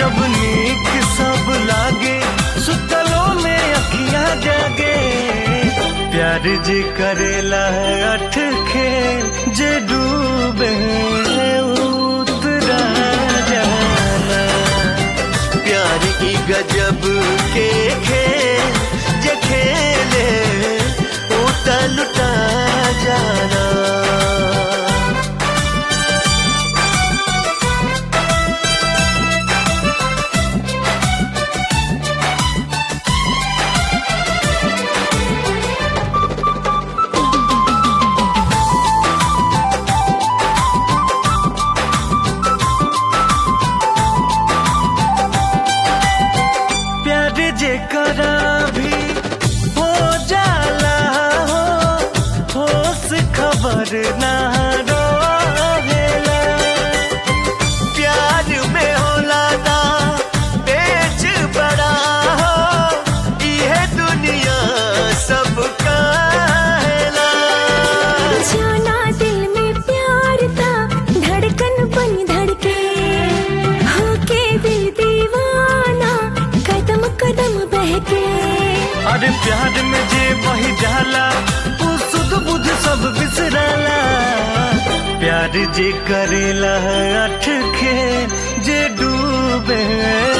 जब नीक सब लागे सुतलों में अखियां जागे प्यार जे करेला है अठ खेल जे डूबे उतरा जाना प्यार की गजब के खेल जे खेले उता लुटा जाना प्यार जे करा भी हो जाला हो होश खबर ना रहेला प्यार में होला ना बेच बड़ा हो ये दुनिया सब काहेला जाना दिल में प्यार था धड़कन बन धड़के होके दिल दीवाना कदम कदम बहके अरे प्यार में जे बही जाला वो सुध बुध सब बिसराला प्यार जे करेला अठ खेल जे डूबे